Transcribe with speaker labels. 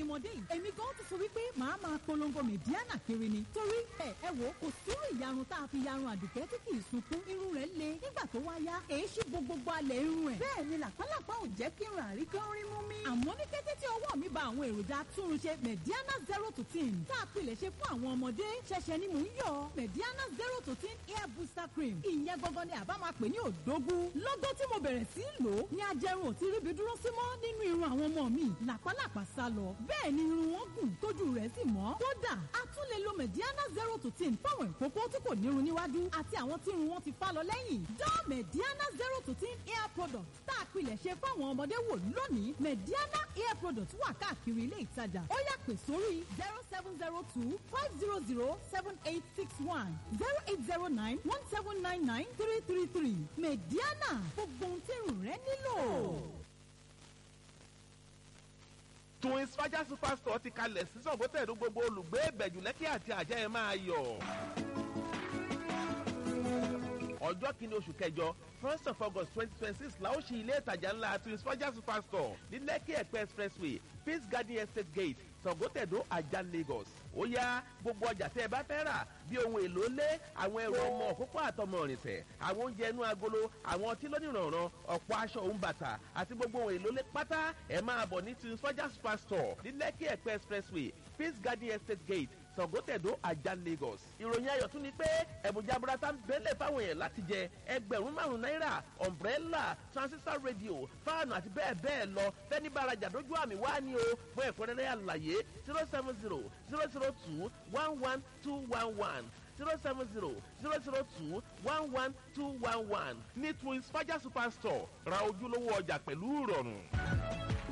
Speaker 1: ọmọdé yìí èmi gan ti sọ wípé màá máa polongo mẹ̀díánà kiri ni torí ẹ ẹ wò kò sírú ìyarun tá a fi yarun àdùkẹ́ tí kì í sunkún irun rẹ̀ le nígbà tó wá yá èyí ṣì bo gbogbo alẹ̀ irun ẹ̀ bẹ́ẹ̀ ni làpálàpá ò jẹ́ kí irun àríkán rí mú mi. àmọ́ ní kété tí ọwọ́ mi ba àwọn èròjà atúnrunṣe mẹ̀díánà zero to ten tá a pilẹ̀ ṣe fún àwọn ọmọdé ṣẹ̀ṣẹ̀ ni mò ń yọ mẹ̀díánà zero to ten hair booster cream ìyẹn gangan ni àbá máa pè ní òdógún lọ́gọ́ tí mo bẹ̀rẹ̀ sí í lò ó ní ajẹrun ò ti ríbi dúró sí mọ́ nínú irun àwọn ọmọ mi làpálàpá sá lọ bẹ́ẹ̀ ni irun wọn gùn tójú rẹ̀ sì mọ́ kódà a tún lè lo mẹ̀díánà zero to ten fáwọn ìkókó tí kò nírun níwájú àti àwọn tí irun wọn ti fá lọ lẹ́yìn dán mẹ̀díánà zero to ten hair product tá a pilẹ̀ ṣe fáwọn ọmọdé wò lónìí mẹ̀díánà hair product wà káàkiri ilé ìtajà ó yá pè sórí zero seven zero two five zero zero seven eight six one zero eight zero nine one seven nine nine three three three mẹ̀díánà gbogbo ohun tí irun rẹ nílò.
Speaker 2: twins faja superstore ti kalẹ̀ sí sọ̀gbọ́tẹ̀dù gbogbo olùgbé ìbẹ̀jù lẹ́kì àti àjẹ́ ẹ̀ máa yọ̀. ọjọ́ kìíní oṣù kẹjọ first of august twenty twenty six la ó ṣí ilé ìtajà ńlá twins faja superstore ní lẹ́kì ẹ̀pẹ́ expressway peace garden estate gate sọ̀gbọ́tẹ̀dù ajá lagos ó yá gbogbo ọjà tẹ́ ẹ bá fẹ́ rà bí ohun èlò lé àwọn ẹrù ọmọ òkókó àtọmọ ìrìnsẹ̀ àwọn oúnjẹ inú agolo àwọn ọtí lónìrànràn ọ̀pọ̀ aṣọ òun bàtà àti gbogbo ohun èlò lé pátá ẹ máa bọ̀ ní twins faja superstore ní lẹ́kì ẹ̀pẹ́ expressway peace garden estate gate sọ̀gọ́tẹ̀dó ajá lagos. ìròyìn ayọ̀ tún ni pé ẹ̀bùjà burata ń bẹ́lẹ̀ fáwọn èèyàn láti jẹ ẹgbẹ̀rún márùn-ún náírà umbrella transistor radio fáànù àti bẹ́ẹ̀ bẹ́ẹ̀ lọ fẹ́ni bá arajà dójú àmì wá ní o fún ẹ̀kúnrẹ́rẹ́ àlàyé zero seven zero zero zero two one one two one one zero seven zero zero zero two one one two one one ní twins faja superstore ra ojúlówó ọjà pẹ̀lú ìrọ̀rùn.